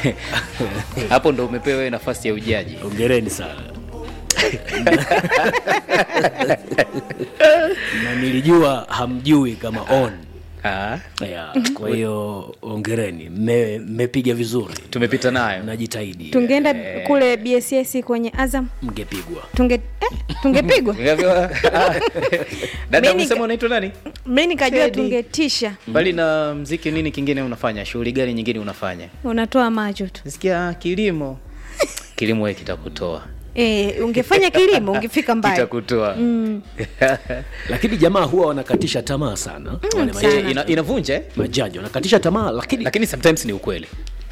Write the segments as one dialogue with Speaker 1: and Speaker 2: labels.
Speaker 1: hapo ndo umepewa wewe nafasi ya ujaji
Speaker 2: ongereni sana na nilijua hamjui kama on
Speaker 1: Ah,
Speaker 2: yeah. kwa hiyo ongereni Mme- mmepiga vizuri
Speaker 1: tumepita nayo
Speaker 2: najitahidi
Speaker 3: tungeenda kule bss kwenye azam
Speaker 2: mngepigwa
Speaker 3: tunge eh, tungepigwa
Speaker 1: Nikaambiwa, ah, dada
Speaker 3: Mimi
Speaker 1: umesema
Speaker 3: nika-
Speaker 1: unaitwa nani
Speaker 3: mi nikajua
Speaker 1: Teddy.
Speaker 3: tungetisha
Speaker 1: mbali na mziki nini kingine unafanya shughuli gani nyingine unafanya
Speaker 3: unatoa macho tu
Speaker 1: nisikia kilimo kilimo we kitakutoa
Speaker 3: e, ungefanya kilimo ungefika mbali
Speaker 1: kitakutoa
Speaker 2: lakini jamaa huwa wanakatisha tamaa sana wale
Speaker 3: sana.
Speaker 2: majaji,
Speaker 1: Eh, ina, inavunja eh?
Speaker 2: majaji wanakatisha tamaa lakini
Speaker 1: lakini sometimes ni ukweli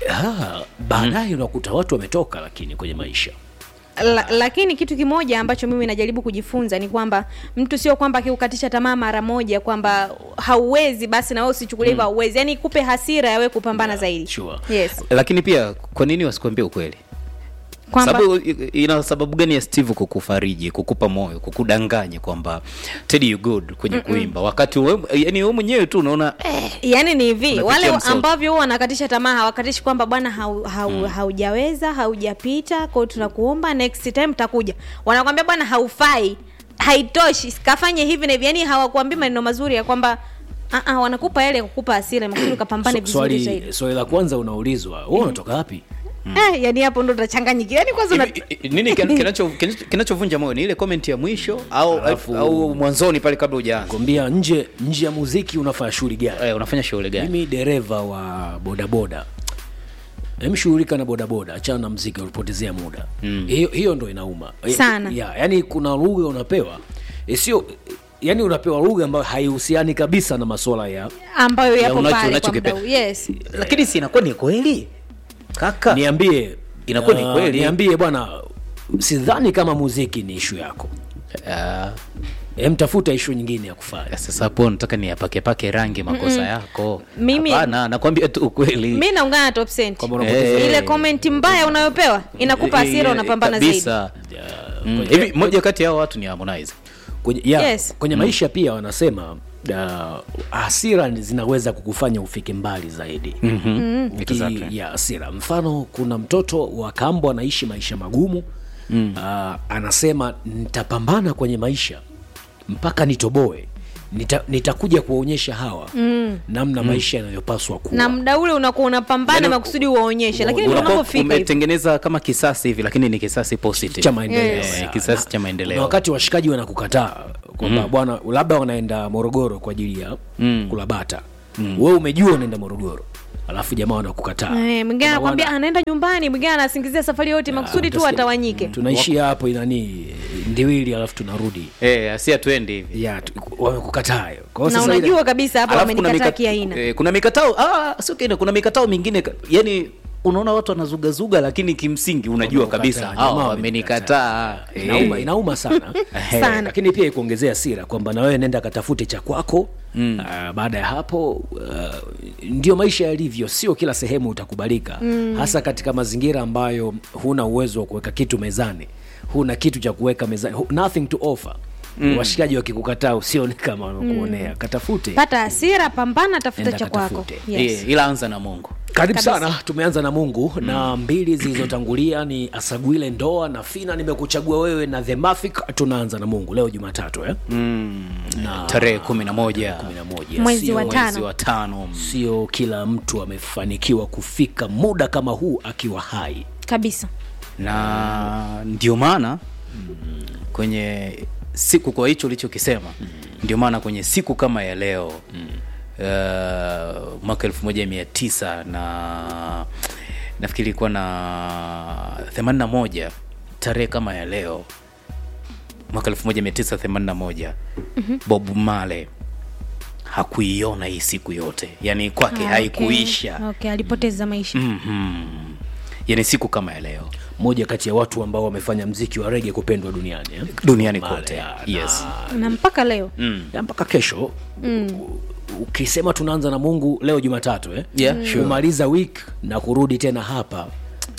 Speaker 2: ah, baadaye unakuta watu wametoka lakini kwenye maisha
Speaker 3: La, lakini kitu kimoja ambacho mimi najaribu kujifunza ni kwamba mtu sio kwamba akiukatisha tamaa mara moja kwamba hauwezi basi na wewe usichukulie hivyo hauwezi yani kupe hasira ya wewe kupambana zaidi
Speaker 2: sure.
Speaker 3: yes
Speaker 1: lakini pia kwa nini wasikuambia ukweli
Speaker 3: kwamba
Speaker 1: sababu i- ina sababu gani ya steve kukufariji kukupa moyo kukudanganya kwamba teddy you good kwenye kuimba wakati we, yani we mwenyewe tu unaona eh,
Speaker 3: yani ni hivi
Speaker 1: Unapitia
Speaker 3: wale
Speaker 1: msoto.
Speaker 3: ambavyo huwa wanakatisha tamaa hawakatishi kwamba bwana hau, hau, haujaweza haujapita kwao tunakuomba next time takuja wanakwambia bwana haufai haitoshi kafanye hivi na hivi yani hawakuambii maneno mazuri ya kwamba uh -uh, wanakupa ile kukupa hasira makusudi ukapambane
Speaker 2: So-
Speaker 3: vizuri
Speaker 2: swali
Speaker 3: zaidi
Speaker 2: swali la kwanza unaulizwa wewe unatoka wapi
Speaker 3: eh, yani hapo ndo utachanganyikiwa yani kwanza una...
Speaker 1: hivi, i- i- nini kin- kinacho- kinacho- kinachovunja moyo ni ile comment ya mwisho au,
Speaker 2: Alafu-
Speaker 1: au mwanzoni pale kabla hujaanza
Speaker 2: kwambia nje nje ya muziki unafanya shughuli gani
Speaker 1: eh, unafanya shughuli gani
Speaker 2: mimi dereva wa bodaboda emshughulika na bodaboda achana na mziki ulipotezea muda mm. hiyo, hiyo ndo inauma Eh,
Speaker 3: Sana.
Speaker 2: ya, yani kuna lugha unapewa eh, sio yani unapewa lugha ambayo haihusiani kabisa na masuala ya
Speaker 3: ambayo
Speaker 1: Ya
Speaker 3: yapo
Speaker 1: unacho-
Speaker 3: pale kwa
Speaker 1: unachokipenda.
Speaker 3: muda huu. yes
Speaker 1: lakini si inakuwa ni kweli kaka
Speaker 2: niambie
Speaker 1: Inakuwa ni
Speaker 2: ah,
Speaker 1: kweli.
Speaker 2: niambie bwana sidhani kama muziki ni ishu yako
Speaker 1: Ah,
Speaker 2: em tafuta ishu nyingine ya kufanya
Speaker 1: sasa hapo nataka niyapakepake rangi makosa yako
Speaker 3: Mimi-
Speaker 1: hapana nakwambia tu ukweli
Speaker 3: mi naungana na top cent
Speaker 2: Kwamba unapoteza-
Speaker 1: Eh.
Speaker 3: ile komenti mbaya unayopewa inakupa hasira
Speaker 1: Eh,
Speaker 3: unapambana zaidi
Speaker 1: kabisa. Mm, hivi moja kati ya hao watu ni harmonize
Speaker 2: kwenye, ya,
Speaker 3: Yes.
Speaker 2: kwenye maisha pia wanasema uh, hasira ni- zinaweza kukufanya ufike mbali zaidi mm-hmm.
Speaker 1: Exactly.
Speaker 2: ya hasira mfano kuna mtoto wa kambo anaishi maisha magumu mm. uh, anasema nitapambana kwenye maisha mpaka nitoboe Nita, nitakuja kuwaonyesha hawa mm. namna maisha yanayopaswa kuwa
Speaker 3: na muda ule unakuwa unapambana
Speaker 1: Yaani,
Speaker 3: makusudi uwaonyeshe lakini ndo
Speaker 1: unakuwa
Speaker 3: unavyofika hivi.
Speaker 1: umetengeneza kama kisasi hivi lakini ni kisasi positive
Speaker 2: cha maendeleo
Speaker 3: Yes.
Speaker 2: ya.
Speaker 1: Eh, kisasi cha
Speaker 2: na
Speaker 1: maendeleo
Speaker 2: wakati washikaji wanakukataa kwamba bwana labda wanaenda morogoro kwa ajili ya mm. kulabata mm. wewe umejua unaenda morogoro alafu jamaa wanakukataa
Speaker 3: Eh, mwingine
Speaker 2: Kwamba
Speaker 3: anakwambia
Speaker 2: wana-
Speaker 3: anaenda nyumbani mwingine anasingizia safari yote makusudi tu
Speaker 2: utasikia-
Speaker 3: watawanyike
Speaker 2: tunaishia hapo inani ndiwili alafu tunarudi
Speaker 1: eh, asi atuendi hivi
Speaker 2: ya tu- wamekukataa hiyo. Kwa hiyo
Speaker 3: na
Speaker 2: sasa ile-
Speaker 3: unajua kabisa hapa
Speaker 1: Alafu kuna
Speaker 3: wamenikataa
Speaker 1: mikat-
Speaker 3: kiaina
Speaker 1: eh, kuna mikatao ah, sio kile kuna mikatao mingine ka- yani unaona watu wanazugazuga lakini kimsingi unajua
Speaker 2: Wamekukataa,
Speaker 1: kabisa
Speaker 2: jamaa
Speaker 1: hawa
Speaker 2: wamenikataa.
Speaker 1: wamenikataa Eh.
Speaker 2: inauma inauma sana Eh,
Speaker 3: Sana.
Speaker 2: lakini pia ikuongezea sira kwamba na wewe nenda katafute cha kwako mm. uh, baada ya hapo uh, ndio maisha yalivyo sio kila sehemu utakubalika mm. hasa katika mazingira ambayo huna uwezo wa kuweka kitu mezani huna kitu cha kuweka mezani hu- nothing to offer mm. washikaji wakikukataa usione kama wanakuonea katafute
Speaker 3: pata hasira pambana tafuta
Speaker 2: Enda
Speaker 3: cha kwako
Speaker 2: katafute.
Speaker 3: yes.
Speaker 1: Eh, ila anza na mungu
Speaker 2: karibu
Speaker 3: Kabisa.
Speaker 2: sana tumeanza na mungu mm. na mbili zilizotangulia ni asagwile ndoa na fina nimekuchagua wewe na the Mafic. tunaanza na mungu leo jumatatu eh? na
Speaker 1: tarehe kumi na moja
Speaker 2: kumi na moja.
Speaker 3: Mwezi
Speaker 2: Sio-
Speaker 3: wa tano.
Speaker 1: mwezi wa tano
Speaker 2: sio kila mtu amefanikiwa kufika muda kama huu akiwa hai
Speaker 3: kabisa
Speaker 1: na ndio maana kwenye siku kwa hicho ulichokisema ndio maana kwenye siku kama ya leo uh, mwaka elfu moja mia tisa na nafikiri ilikuwa na themanini na moja tarehe kama ya leo mwaka elfu moja mia tisa themanini na moja bob male hakuiona hii siku yote yani kwake
Speaker 3: Ah,
Speaker 1: haikuisha
Speaker 3: okay. okay, alipoteza maisha
Speaker 1: Mhm. yani siku kama ya leo
Speaker 2: moja kati ya watu ambao wamefanya mziki wa rege kupendwa duniani eh?
Speaker 1: duniani
Speaker 2: Male,
Speaker 1: kote
Speaker 2: ya,
Speaker 1: yes
Speaker 3: na mpaka leo
Speaker 2: na mpaka kesho u- ukisema tunaanza na mungu leo jumatatu eh?
Speaker 1: Yeah, sure.
Speaker 2: kumaliza week na kurudi tena hapa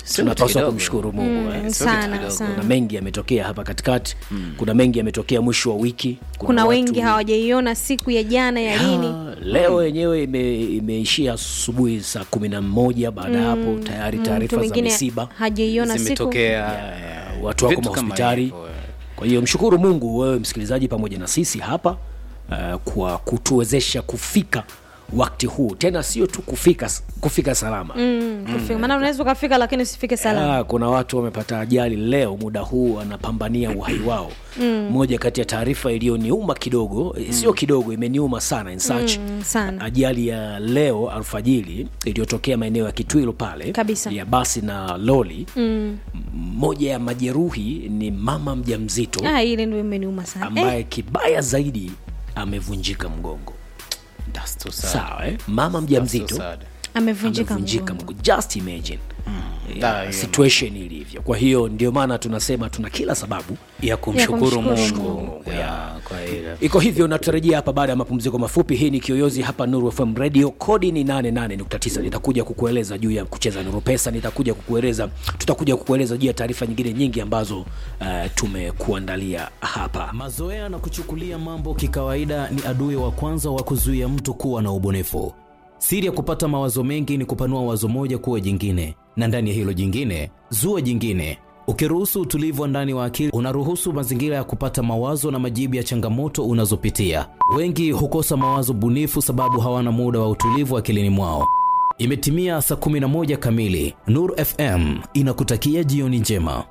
Speaker 1: Sio kitu
Speaker 2: tunapaswa
Speaker 1: kidogo.
Speaker 2: kumshukuru mungu eh.
Speaker 3: Mm,
Speaker 1: sio kitu
Speaker 3: sana
Speaker 1: kidogo.
Speaker 2: kuna
Speaker 3: sana
Speaker 2: mengi yametokea hapa katikati kuna mengi yametokea mwisho wa wiki
Speaker 3: kuna
Speaker 2: watu-
Speaker 3: wengi hawajaiona siku ya jana ya lini
Speaker 2: Ah, leo yenyewe ime, imeishia asubuhi saa kumi na moja baada ya hapo tayari
Speaker 3: mtu
Speaker 2: taarifa za
Speaker 3: mwingine
Speaker 2: misiba
Speaker 3: hajaiona siku
Speaker 1: zimetokea
Speaker 2: watu wako
Speaker 1: vitu kama
Speaker 2: mahospitali
Speaker 1: hivyo, eh.
Speaker 2: kwa hiyo mshukuru mungu wewe msikilizaji pamoja na sisi hapa uh, kwa kutuwezesha kufika wakati huu tena sio tu kufika kufika salama
Speaker 3: Mm, kufika. maana unaweza ukafika lakini usifike salama
Speaker 2: Ah, kuna watu wamepata ajali leo muda huu wanapambania uhai wao moja kati ya taarifa iliyoniuma kidogo mm. sio kidogo imeniuma sana in such
Speaker 3: Mm, sana
Speaker 2: ajali ya leo alfajiri iliyotokea maeneo ya kitwilo pale
Speaker 3: Kabisa.
Speaker 2: ya basi na loli
Speaker 3: mm.
Speaker 2: mmoja ya majeruhi ni mama mjamzito
Speaker 3: ah, ile ndio imeniuma sana
Speaker 2: ambaye
Speaker 3: eh,
Speaker 2: kibaya zaidi amevunjika mgongo
Speaker 1: That's too sad.
Speaker 2: sawa eh? mama
Speaker 1: That's so
Speaker 2: mjamzito
Speaker 1: sad.
Speaker 3: amevunjika
Speaker 2: amevunjika
Speaker 3: mgongo.
Speaker 2: mgongo just imagine
Speaker 1: Ah,
Speaker 2: yeah,
Speaker 1: hiyo
Speaker 2: situation ilivyo kwa hiyo ndio maana tunasema tuna kila sababu
Speaker 1: ya kumshukuru
Speaker 3: kumshukuru
Speaker 1: mungu ya, kwa hilo
Speaker 2: iko hivyo natarajia hapa baada ya mapumziko mafupi hii ni kiyoyozi hapa nuru fm radio kodi ni 88.9 nitakuja kukueleza juu ya kucheza nuru pesa nitakuja kukueleza tutakuja kukueleza juu ya taarifa nyingine nyingi ambazo uh, tumekuandalia hapa
Speaker 4: Mazoea na kuchukulia mambo kikawaida ni adui wa kwanza wa kuzuia mtu kuwa na ubunifu. Siri ya kupata mawazo mengi ni kupanua wazo moja kuwa jingine, na ndani ya hilo jingine zua jingine. Ukiruhusu utulivu wa ndani wa akili, unaruhusu mazingira ya kupata mawazo na majibu ya changamoto unazopitia. Wengi hukosa mawazo bunifu sababu hawana muda wa utulivu akilini mwao. Imetimia saa 11 kamili. Nur FM inakutakia jioni njema.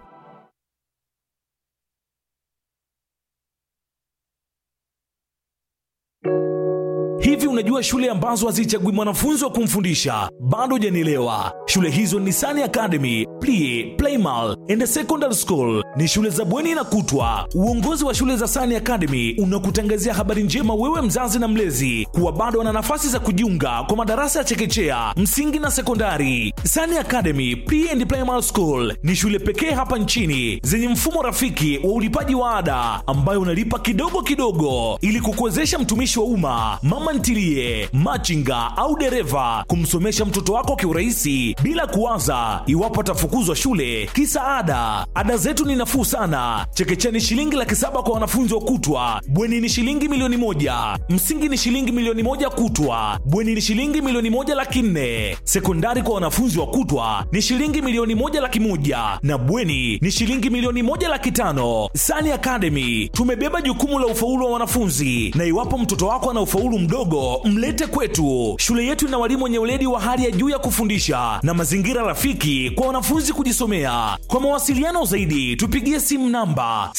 Speaker 5: Hivi unajua shule ambazo hazichagui mwanafunzi wa kumfundisha? Bado hujanielewa. Shule hizo ni Sani Academy, Plie, Playmal and Secondary School. Ni shule za bweni na kutwa. Uongozi wa shule za Sani Academy unakutangazia habari njema wewe mzazi na mlezi kuwa bado wana nafasi za kujiunga kwa madarasa ya chekechea, msingi na sekondari. Sani Academy Pre and Primary School ni shule pekee hapa nchini zenye mfumo rafiki wa ulipaji wa ada ambayo unalipa kidogo kidogo ili kukuwezesha mtumishi wa umma, mama ntilie, machinga au dereva kumsomesha mtoto wako kiurahisi bila kuwaza iwapo atafukuzwa shule kisa ada. Ada zetu ni nafuu sana. Chekechea ni shilingi laki saba kwa wanafunzi wa kutwa, bweni ni shilingi milioni moja, msingi ni shilingi milioni moja kutwa, bweni ni shilingi milioni moja laki nne, sekondari kwa wanafunzi wa kutwa ni shilingi milioni moja laki moja na bweni ni shilingi milioni moja laki tano. Sani Academy tumebeba jukumu la ufaulu wa wanafunzi, na iwapo mtoto wako ana ufaulu mdogo, mlete kwetu. Shule yetu ina walimu wenye weledi wa hali ya juu ya kufundisha na mazingira rafiki kwa wanafunzi kujisomea. Kwa mawasiliano zaidi, tupigie simu namba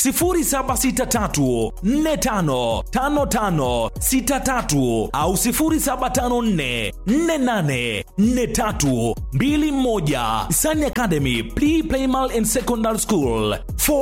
Speaker 5: 0763455563 au 0754484321. Sani Academy Pre Primal and Secondary School. For